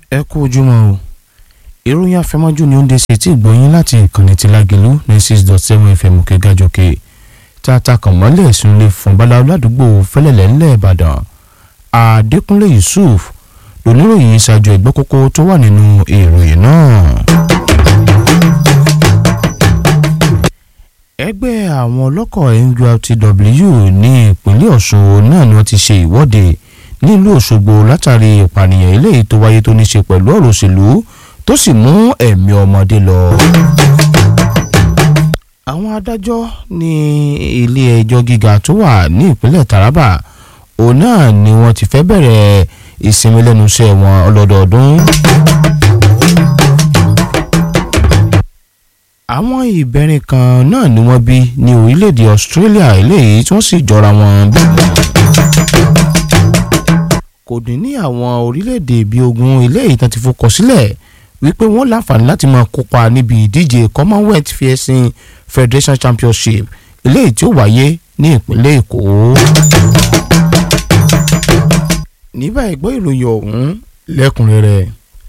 ẹ kú ojúmọ́ o ìròyìn afẹ́mọ́jú ni ó ń dé sí etí ìgbọ̀nyín láti ìkànnì ti Lágelú ní six dot seven fm òkè gàjọkè tata kàn mọ́lẹ̀ ìsúnlẹ̀ fún babaláwo ládùúgbò fẹ́lẹ́lẹ̀ ńlẹ̀ Ìbàdàn Adékúnlé Yusuf lóníròyìn ṣáájú ẹgbẹ́ kókó tó wà nínú ìròyìn náà. ẹgbẹ́ àwọn ọlọ́kọ̀ NURTW ní ìpínlẹ̀ Ọ̀ṣun náà ni wọ́n ti ṣe ìwọ́de nílùú Òṣogbo látàrí ìpànìyàn eléyìí tó wáyé tó ní ṣe pẹ̀lú ọ̀rọ̀ òṣèlú tó sì mú ẹ̀mí ọmọdé lọ. àwọn adájọ́ ní ilé ẹjọ́ gíga tó wà ní ìpínlẹ̀ Taraba òun náà ni wọ́n ti fẹ́ bẹ̀rẹ̀ ìsinmi lẹ́nu iṣẹ́ wọn ọlọ́dọọdún. àwọn ìbẹ̀rin kan náà ni wọ́n bí ní orílẹ̀-èdè Australia eléyìí tí wọ́n sì jọra wọn bí kò dín ní àwọn orílẹ̀-èdè bíi ogún eléyìí tán ti fọkọ̀ sílẹ̀ wípé wọ́n láǹfààní láti máa kópa níbi ìdíje Commonwealth Fencing Federation Championship eléyìí tí ó wáyé ní ìpínlẹ̀ Èkó. ní báyìí gbọ́ ìròyìn ọ̀hún lẹ́kùnrẹ́rẹ́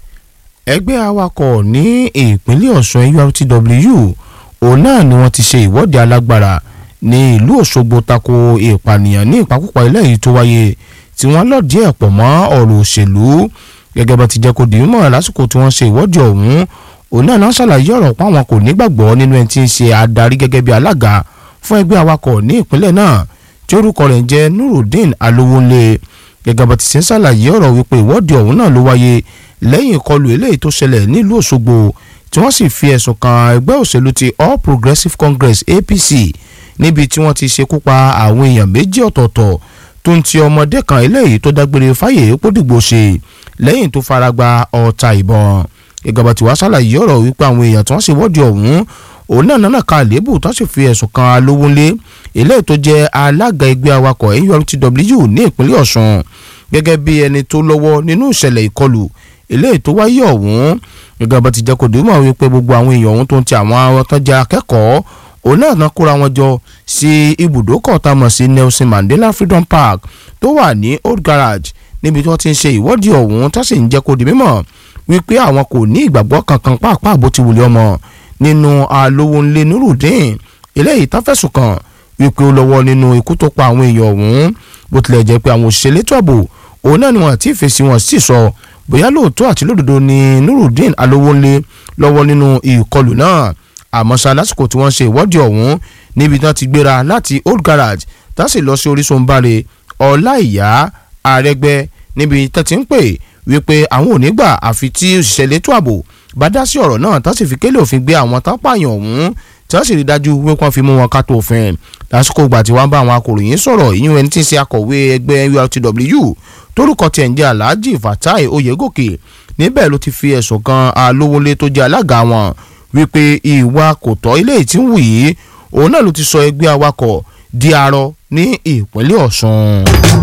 ẹgbẹ́ awakọ̀ ní ìpínlẹ̀ Ọ̀ṣun NURTW òun náà ni wọ́n ti ṣe ìwọ́de alágbára ní ìlú Òṣogbo tako ìpànìyàn ní ìpakúpa eléyìí tó wáyé tí wọ́n lọ díẹ̀ pọ̀ mọ́ ọ̀rọ̀ òṣèlú gẹ́gẹ́ bá ti jẹ́ kó di mímọ̀ lásìkò tí wọ́n ṣe ìwọ́de ọ̀hún òun náà náà ṣàlàyé ọ̀rọ̀ pé àwọn kò nígbàgbọ́ nínú ẹni tí ń ṣe adarí gẹ́gẹ́ bí alága fún ẹgbẹ́ awakọ̀ ní ìpínlẹ̀ náà tí orúkọ rẹ̀ ń jẹ́ Nurudeen Alowonle gẹ́gẹ́ bá ti ṣe ń ṣàlàyé ọ̀rọ̀ wípé ìwọ́de ọ̀hún náà ló wáyé lẹ́yìn ìkọlù eléyìí tó ṣẹlẹ̀ nílùú Òṣogbo tí wọ́n sì fi ẹ̀sùn kan ẹgbẹ́ òṣèlú ti All Progressives Congress APC níbi tí wọ́n ti ṣekú pa àwọn èèyàn méjì ọ̀tọ̀ọ̀tọ̀ tó ń ti ọmọdé kan eléyìí tó dágbére fáyè pódìgbò ṣe lẹ́yìn tó fara gba ọta ìbọn gẹ́gẹ́ bá ti wá ṣàlàyé ọ̀rọ̀ wípé àwọn èèyàn tí wọ́n ṣe wọ́ọ̀dì ọ̀hún òun náà náà ka àléébù tó sì fi ẹ̀sùn kan Alówónlé eléyìí tó jẹ́ alága ẹgbẹ́ awakọ̀ NURTW ní ìpínlẹ̀ Ọ̀ṣun gẹ́gẹ́ bí ẹni tó lọ́wọ́ nínú ìṣẹ̀lẹ̀ ìkọlù eléyìí tó wáyé ọ̀hún gẹ́gẹ́ bá ti jẹ́ kó dùn mọ́ wípé gbogbo àwọn èèyàn ọ̀hún tó ń ti àwọn tó jẹ́ akẹ́kọ̀ọ́ òun náà náà kóra wọn jọ sí ibùdókọ̀ tá a mọ̀ sí Nelson Mandela Freedom Park tó wà ní Old Garage níbi tí wọ́n ti ń ṣe ìwọ́de ọ̀hún tó sì ń jẹ́ kó di mímọ̀ wípé àwọn kò ní ìgbàgbọ́ kankan pàápàá bó ti wùlé ọmọ nínú Alówónlé Nurudeen eléyìí tán fẹ̀sùn kàn wípé ó lọ́wọ́ nínú ikú tó pa àwọn èèyàn ọ̀hún bó tilẹ̀ jẹ́ pé àwọn òṣìṣẹ́ létò ààbò òun náà ni wọ́n ti fèsì wọn sì sọ bóyá lóòótọ́ àti lódodo ni Nurudeen Alówónlé lọ́wọ́ nínú ìkọlù náà àmọ́ ṣá lásìkò tí wọ́n ṣe ìwọ́de ọ̀hún níbi tí wọ́n ti gbéra láti Old Garage tá sì lọ sí Orísun Báre Ọláìyá Àrẹgbẹ níbi tó ti ń pè wípé àwọn ò ní gbà àfi tí òṣìṣẹ́ létò ààbò bá dá sí ọ̀rọ̀ náà tá sì fi kélé òfin gbé àwọn tán pààyàn ọ̀hún tí wọ́n sì rí dájú wípé wọ́n fi mú wọn ká tó òfin lásìkò ìgbà tí wọ́n bá àwọn akòròyìn sọ̀rọ̀ ìyún ẹni tí ń ṣe akọ̀wé ẹgbẹ́ NURTW torúkọ tiẹ̀ ń jẹ́ Alhaji Fatai Oyègòkè níbẹ̀ ló ti fi ẹ̀sùn kan Alówónlé tó jẹ́ alága wọn wípé ìwà kò tọ́ ilé tí ń wù yìí òun náà ló ti sọ ẹgbẹ́ awakọ̀ di arọ ní ìpínlẹ̀ Ọ̀ṣun.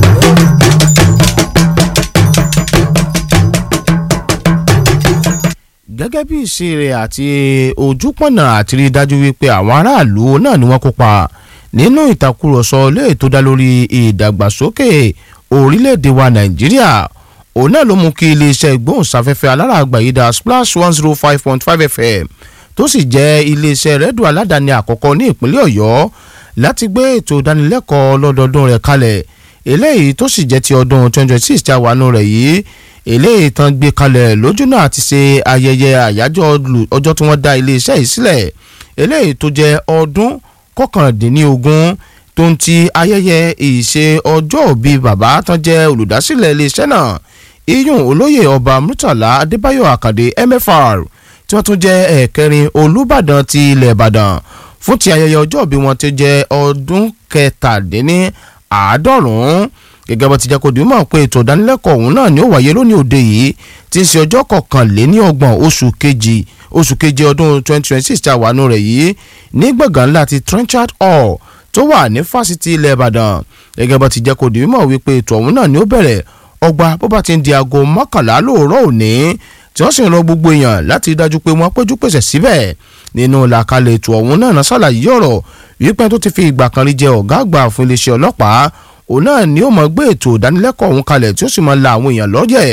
gẹ́gẹ́ bí ìṣe rẹ̀ àti ojúpọ̀nà àti rí dájú wípé àwọn aráàlú náà ni wọ́n kópa nínú ìtàkùrọ̀sọ lè tó dá lórí ìdàgbàsókè orílẹ̀-èdè wa Nàìjíríà òun náà ló mú kí iléeṣẹ́ ìgbóhùnsáfẹ́fẹ́ alára àgbàyídá Splash one zero five point five FM tó sì jẹ́ iléeṣẹ́ rédíò aládàáni àkọ́kọ́ ní ìpínlẹ̀ Ọ̀yọ́ láti gbé ètò ìdánilẹ́kọ̀ọ́ lọ́dọọdún rẹ̀ kalẹ̀ eléyìí tó sì jẹ́ ti ọdún twenty twenty six tí a wà nù rẹ̀ yìí eléyìí tán gbé kalẹ̀ lójú náà ti ṣe ayẹyẹ àyájọ́ ọjọ́ tí wọ́n dá iléeṣẹ́ yìí sílẹ̀ eléyìí tó jẹ́ ọdún kọkàndínlógún tó ń ti ayẹyẹ ìṣe ọjọ́ òbí bàbá tán jẹ́ olùdásílẹ̀ iléeṣẹ́ náà iyún olóyè ọba Murtala Adébáyọ̀ Àkàndé MFR tí wọ́n tún jẹ́ ẹ̀kẹrin Olúbàdàn ti ilẹ̀ Ìbàdàn fún ti ayẹyẹ ọjọ́ ìbí wọn ti jẹ́ ọdún kẹtàdínní àádọ́rùn-ún gẹ́gẹ́ bó ti jẹ́ kó di mọ̀ pé ètò ìdánilẹ́kọ̀ọ́ ọ̀hún náà ni ó wáyé lónìí òde yìí tí ń ṣe ọjọ́ kọkànléní ọgbọ̀n oṣù kejì oṣù keje ọdún twenty twenty six tí a wà nù rẹ̀ yìí ní gbọ̀ngàn ńlá ti Trenchard Hall tó wà ní fásitì ilẹ̀ Ìbàdàn gẹ́gẹ́ bó ti jẹ́ kó di mọ̀ wípé ètò ọ̀hún náà ni ó bẹ̀rẹ̀ ọgbà bó bá ti ń di aago mọ́kànlá lóòrọ̀ òní tí wọ́n sì ń rọ gbogbo èèyàn láti dájú pé wọ́n péjú pèsè síbẹ̀ nínú làkàlẹ̀ ètò ọ̀hún náà náà ṣàlàyé ọ̀rọ̀ wípé tó ti fi ìgbà kan rí jẹ ọ̀gá àgbà fún iléeṣẹ́ ọlọ́pàá òun náà ni ó mọ̀ gbé ètò ìdánilẹ́kọ̀ọ́ ọ̀hún kalẹ̀ tí ó sì máa la àwọn èèyàn lọ́yẹ̀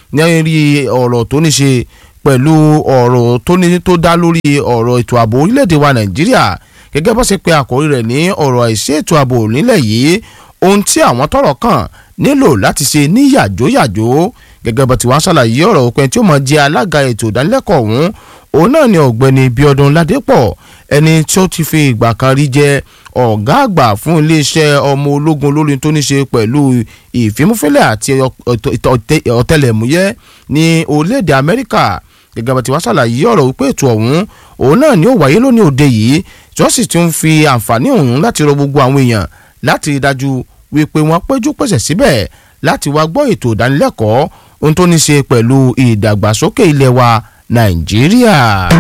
ní ọ̀rọ̀ tó ní ṣe pẹ̀lú ọ̀rọ̀ tó ní tó dá lórí ọ̀rọ̀ ètò ààbò orílẹ̀-èdè wa nàìjíríà gẹ́gẹ́ bó ṣe pé àkórí rẹ̀ ní ọ̀rọ̀ àìsí ètò ààbò nílẹ̀ yìí ohun tí àwọn tọ́rọ̀ kàn nílò láti ṣe ní yàjóyàjó gẹ́gẹ́ bó ti wá ṣàlàyé ọ̀rọ̀ òpin tí ó mọ̀ jẹ́ alága ètò ìdánilẹ́kọ̀ọ́ ọ̀hún òun náà ni ọ̀gbẹ́ni bíọ́dún ládépọ̀ ẹni tí ó ti fi ìgbà kan rí jẹ́ ọ̀gá àgbà fún iléeṣẹ́ ọmọ ológun olórin tó ní ṣe pẹ̀lú ìfimúfínlẹ̀ àti ọ̀tẹlẹ̀múyẹ́ ní orílẹ̀-èdè amẹ́ríkà gẹ́gẹ́ bá ti wá ṣàlàyé ọ̀rọ̀ wípé ètò ọ̀hún òun náà ni ó wáyé lónìí òde yìí tí wọ́n sì tún fi àǹfààní ọ̀hún láti rọ gbogbo àwọn èèyàn láti rí dájú wípé wọ́n péjú pèsè síbẹ̀ láti wá gbọ́ ètò ìdánilẹ́kọ̀ọ́ ohun tó ní ṣe pẹ̀lú ìdàgbàsókè ilẹ̀ wa nàìjíríà.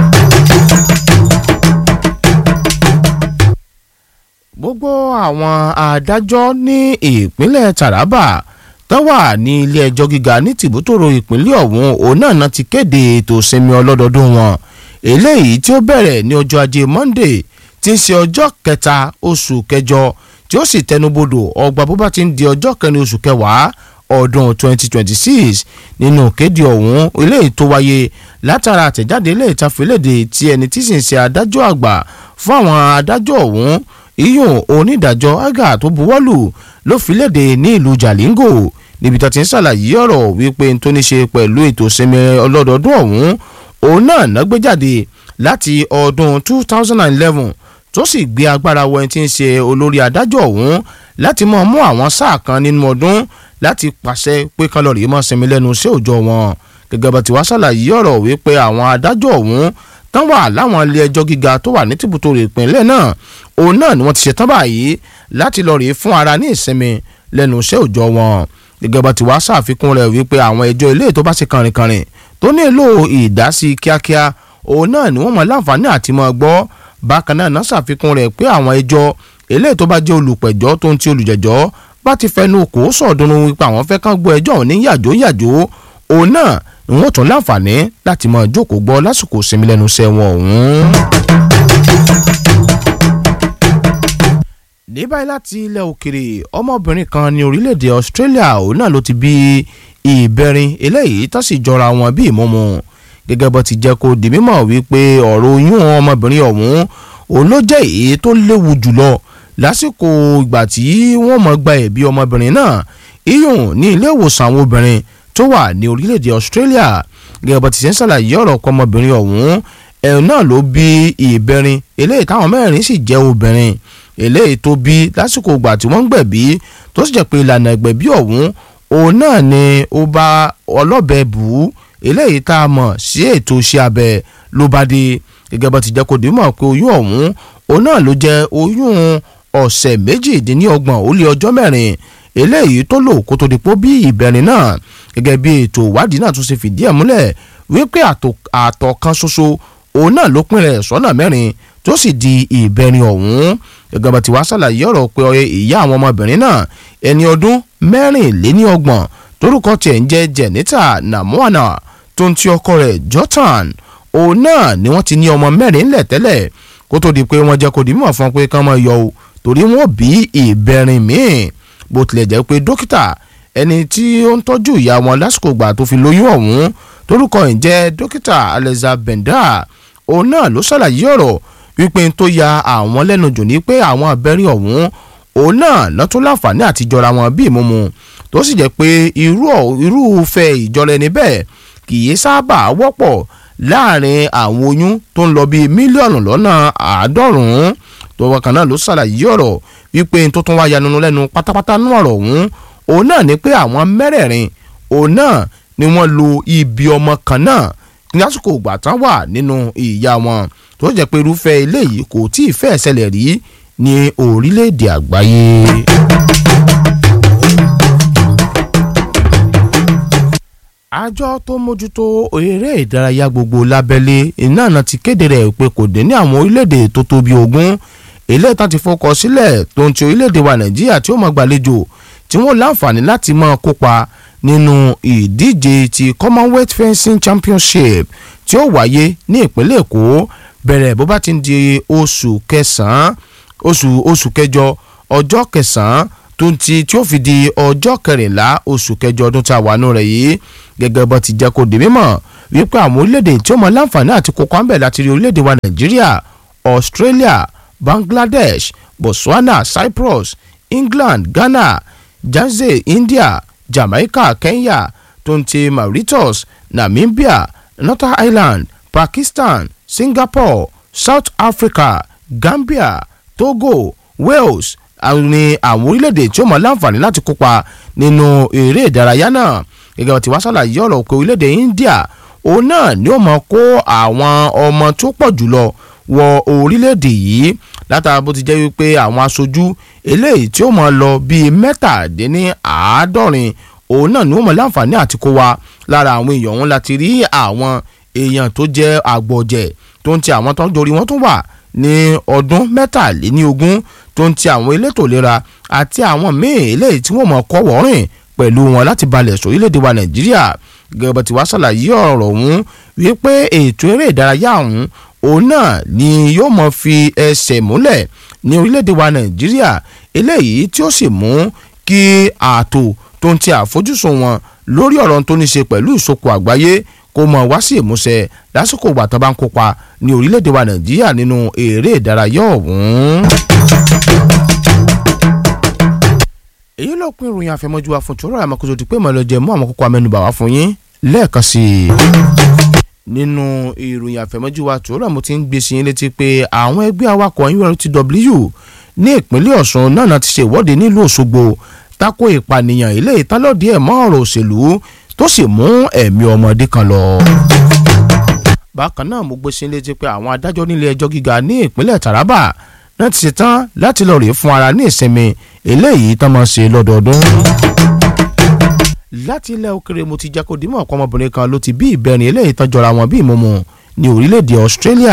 gbogbo àwọn adájọ́ ní ìpínlẹ̀ taraba tó wà ní ilé ẹjọ́ gíga ní tìbútòrò ìpínlẹ̀ ọ̀hún òun náà náà ti kéde ètò ìsinmi ọlọ́dọọdún wọn eléyìí tí ó bẹ̀rẹ̀ ní ọjọ́ ajé monday tí ń ṣe ọjọ́ kẹta oṣù kẹjọ tí ó sì tẹnubodò ọgbà bó bá ti ń di ọjọ́ kẹrin oṣù kẹwàá ọdún 2026 nínú kéde ọ̀hún eléyìí tó wáyé látara àtẹ̀jáde ilé ìtafẹ́lẹ́dẹ tí ẹni tí sì ń ṣe adájọ́ àgbà fún àwọn adájọ́ ọ̀hún iyùn onídàájọ́ aga tó buwọ́lù ló fi léde ní ìlú jalingo níbi tó ti ń ṣàlàyé ọ̀rọ̀ wípé n tó ní ṣe pẹ̀lú ètò ìsinmi ọlọ́dọọdún ọ̀hún òun náà ná gbé jáde láti ọdún 2011 tó sì gbé agbára wọ ẹni tí ń ṣe olórí adájọ́ ọ̀hún láti mọ̀ mú àwọn sáà kan nínú ọdún láti pàṣẹ pé kálọ̀rì mọ́ sinmi lẹ́nu sí òòjọ́ wọn gẹ́gẹ́ bá ti wá ṣàlàyé ọ̀rọ̀ wípé àwọn adájọ́ ọ̀hún tán wà láwọn ilé ẹjọ́ gíga tó wà ní tìbútòrò ìpínlẹ̀ náà òun náà ni wọ́n ti ṣetán báyìí láti lọ rèé fún ara ní ìsinmi lẹ́nu iṣẹ́ òòjọ́ wọn gẹ́gẹ́ bá ti wá ṣàfikún rẹ̀ wípé àwọn ẹjọ́ ilé tó bá ṣe kànrìnkànrìn tó nílò ìdásí kíákíá òun náà ni wọ́n mọ̀ láǹfààní àti mọ̀ gbọ́ bákan náà náà ṣàfikún rẹ̀ pé àwọn ẹjọ́ ilé tó bá jẹ́ olùpẹ̀jọ́ tó ń ti olùjẹ́jọ́ bá ti fẹnu kò sọ̀dúnrún wípé àwọn fẹ́ kán gbọ́ ẹjọ́ ní yàjó yàjó òun náà ni wọ́n tún láǹfààní láti mọ̀ jókòó gbọ́ lásìkò sinmi lẹ́nu iṣẹ́ wọn ọ̀hún. ní báyìí láti ilẹ̀ òkèrè ọmọbìnrin kan ní orílẹ̀-èdè Australia òun náà ló ti bí ìbẹ̀rin eléyìí tó sì jọra wọn bí ìmọ̀mọ́ gẹ́gẹ́ bó ti jẹ́ kó di mímọ̀ wípé ọ̀rọ̀ oyún ọmọbìnrin ọ̀hún òun ló jẹ́ èyí tó léwu jùlọ lásìkò ìgbà tí wọ́n mọ̀ gba ẹ̀bí ọmọbìnrin náà iyùn ní ilé ìwòsàn àwọn obìnrin tó wà ní orílẹ̀-èdè Australia gẹ́gẹ́ bó ti ṣe ń ṣàlàyé ọ̀rọ̀ ọkọ ọmọbìnrin ọ̀hún ẹ̀hún náà ló bí ìbẹ̀rin eléyìí táwọn mẹ́rin sì jẹ́ obìnrin eléyìí tó bí lásìkò ìgbà tí wọ́n ń gbẹ̀bí tó sì jẹ́ pé ìlànà ìgbẹ̀bí ọ̀hún òun náà ni ó bá ọlọ́bẹ bù ú eléyìí tá a mọ̀ sí ètò iṣẹ́ abẹ ló bá dé gẹ́gẹ́ bó ti jẹ́ kó dé mọ̀ pé oyún ọ̀hún òun náà ló jẹ́ oyún ọ̀sẹ̀ méjìdínlọ́gbọ̀n ó lé ọjọ́ mẹ́rin eléyìí tó lò kó tó di pọ́ bí ìbẹ̀rin náà gẹ́gẹ́ bí ètò ìwádìí náà tún ṣe fìdí ẹ̀ múlẹ̀ wípé àtọ̀ kan ṣoṣo òun náà ló pín rẹ̀ sọ́nà mẹ́rin tó sì di ìbẹ̀rin ọ̀hún gẹ́gẹ́ bá ti wá ṣàlàyé ọ̀rọ̀ pé ìyá àwọn ọmọbìnrin náà ẹni ọdún mẹ́rìnléníọgbọ̀n torúkọ tiẹ̀ ń jẹ́ Jenita Namuana tó ń ti ọkọ rẹ̀ Jordan òun náà ni wọ́n ti ní ọmọ mẹ́rin lẹ̀ tẹ́lẹ̀ kó tó di pé wọ́n jẹ́ kó di mímọ̀ fún pé kán máa yọ o torí wọ́n bí ìbẹ̀rin míì bó tilẹ̀ jẹ́ pé dókítà ẹni tí ó ń tọ́jú ìyá wọn lásìkò ìgbà tó fi lóyún ọ̀hún torúkọ ẹ̀ ń jẹ́ dókítà Alexa Benda òun náà ló ṣàlàyé ọ̀rọ̀ wípé tó ya àwọn lẹ́nu jù ní pé àwọn abẹ́rẹ́ ọ̀hún òun náà lọ́tún láǹfààní àti jọra wọn bí ìmúmu tó sì jẹ́ pé irú irúfẹ́ ìjọra ẹni bẹ́ẹ̀ kì í sábà wọ́pọ̀ láàrin àwọn oyún tó ń lọ bíi mílíọ̀nù lọ́nà àádọ́rùn-ún tó wọ́n náà ló ṣàlàyé ọ̀rọ̀ wípé tó tún wá yanunu lẹ́nu pátápátá nú ọ̀rọ̀ ọ̀hún òun náà ni pé àwọn mẹ́rẹ̀ẹ̀rin òun náà ni wọ́n lo ibi ọmọ kan náà lásìkò ìgbà tán wà nínú ìyá wọn tó jẹ́ pé irúfẹ́ eléyìí kò tí ì fẹ́ ṣẹlẹ̀ rí ní orílẹ̀-èdè àgbáyé. àjọ tó mójútó eré ìdárayá gbogbo lábẹ́lé iná náà ti kéde rẹ̀ pé kò dé ní àwọn orílẹ̀-èdè tó tó bí ogún eléyìí tán ti fọkọ sílẹ̀ tó ń ti orílẹ̀-èdè wa nàìjíríà tí ó máa gbàlejò tí wọ́n láǹfààní láti máa kópa nínú ìdíje ti commonwealth fencing championship tí ó wáyé ní ìpínlẹ̀ èkó bẹ̀rẹ̀ bó bá ti ń di oṣù kẹsàn-án oṣù oṣù kẹjọ ọjọ́ kẹsàn-án tó ń ti tí ó fi di ọjọ́ kẹrìnlá oṣù kẹjọ ọdún tá a wà nù rẹ̀ yìí gẹ́gẹ́ bó ti jẹ́ kó di mímọ̀ wípé àwọn orílẹ̀-èdè tí ó mọ láǹfààní àti kókó àmbẹ̀ láti rí orílẹ̀-èdè wa nàìjíríà australia bangladesh botswana cyprus england ghana janze india jamaica kenya tó ń ti mauritius namibia northern ireland pakistan singapore south africa gambia togo wales ní àwọn orílẹ̀-èdè tí ó mọ láǹfààní láti kópa nínú eré ìdárayá náà gẹ́gẹ́ bá ti wá ṣàlàyé ọ̀rọ̀ pé orílẹ̀-èdè india òun náà ni ó mọ kó àwọn ọmọ tó pọ̀ jùlọ wọ orílẹ̀-èdè yìí látara bó ti jẹ́ wípé àwọn aṣojú eléyìí tí ó mọ lọ bíi mẹ́tàdínláàádọ́rin òun náà ni ó mọ láǹfààní àti kó wa lára àwọn èèyàn òun láti rí àwọn èèyàn tó jẹ́ àgbọ̀jẹ̀ tó ń ti àwọn tó ń dorí wọn tún wà ní ọdún mẹ́tàléníogún tó ń ti àwọn elétò ìlera àti àwọn míì eléyìí tí wọ́n mọ̀ kọ́ wọ́rìn pẹ̀lú wọn láti balẹ̀ sórílẹ̀‐èdè wa nàìjíríà gẹ́gẹ́ bá ti wá ṣàlàyé ọ̀rọ̀ ọ̀hún wípé ètò eré ìdárayá ọ̀hún òun náà ni yóò mọ̀ fi ẹsẹ̀ múlẹ̀ ní orílẹ̀‐èdè wa nàìjíríà eléyìí tí ó sì mú kí ààtò tó ń ti àfojúsùn wọn lórí ọ̀rọ̀ tó ní ṣe pẹ̀lú ìsopọ̀ àgbáyé kó mọ̀ wá sí ìmúṣẹ lásìkò ìgbà tó bá ń kópa ní orílẹ̀‐èdè wa nàìjíríà nínú eré ìdárayá ọ̀hún. èyí ló pín ìròyìn àfẹmọ́jú wa fún tòró àmọ́kòtò ti pé mọ̀lẹ́jẹ̀ mú àwọn kókó amẹ́nubà wá fún yín lẹ́ẹ̀kan sí i. nínú ìròyìn àfẹmọ́jú wa tòró àmọ́ ti ń gbé sí yín létí pé àwọn ẹgbẹ́ awakọ̀ URTW ní ìpínlẹ̀ Ọ̀ṣun náà ti ṣe ìwọ́de nílùú Òṣogbo tako ìpànìyàn ilé ìtàlọ́dì ẹ̀ mọ́ ọ̀rọ̀ òṣèlú tó sì mú ẹ̀mí ọmọdé kan lọ. bákan náà mo gbé sí yín létí pé àwọn adájọ́ nílé ẹjọ́ gíga ní ìpínlẹ̀ Taraba náà ti ṣetán láti lọ rèé fún ara ní ìsinmi eléyìí tán máa ṣe lọ́dọọdún. láti ilẹ̀ òkèrè mo ti jẹ́ kó dímọ̀ ọ̀pọ̀ ọmọbìnrin kan ló ti bí ìbẹ̀rin eléyìí tán jọra wọn bí ìmọ̀mọ̀ ní orílẹ̀-èdè Australia.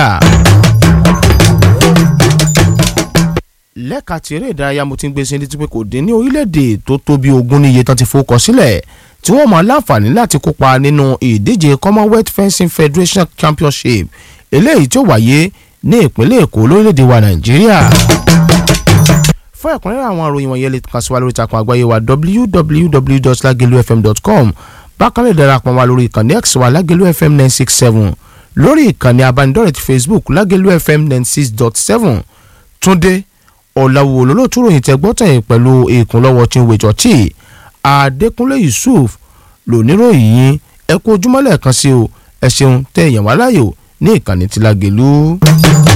lẹ́ka tí eré ìdárayá mo ti ń gbé sí létí pé kò dín ní orílẹ̀-èdè tó tó bí ogún níye tán ti fowókọ sílẹ̀ tí wọ́n máa láǹfààní láti kópa nínú ìdíje Commonwealth Fencing Federation Championship eléyìí tí ó wáyé ní ìpínlẹ̀ Èkó lórílẹ̀‐èdè wa Nàìjíríà. fún ẹ̀kúnrẹ́rẹ́ àwọn àròyìn wọ̀nyẹn lè kàn sí wa lórí ìtàkùn àgbáyé wa www.lagelufm.com bákan lè darapọ̀ wa lórí ìkànnì X wa Lagelu FM nine six seven lórí ìkànnì abánidọ́rẹ̀ ti Facebook Lagelu FM nine six dot seven Túndé Ọ̀làwò olólùtú ròyìn tẹ́gbọ́tẹ̀yìn pẹ̀lú ìkúnlọ́wọ́ Chinwe Chọ́ọ̀chì Adékúnlé Yusuf lóníròyìn yín ẹ kú ojúmọ́ lẹ́ẹ̀kan sí o ẹ ṣeun tẹ́ ẹ̀yàn wá láyò ní ìkànnì tí Lágelú.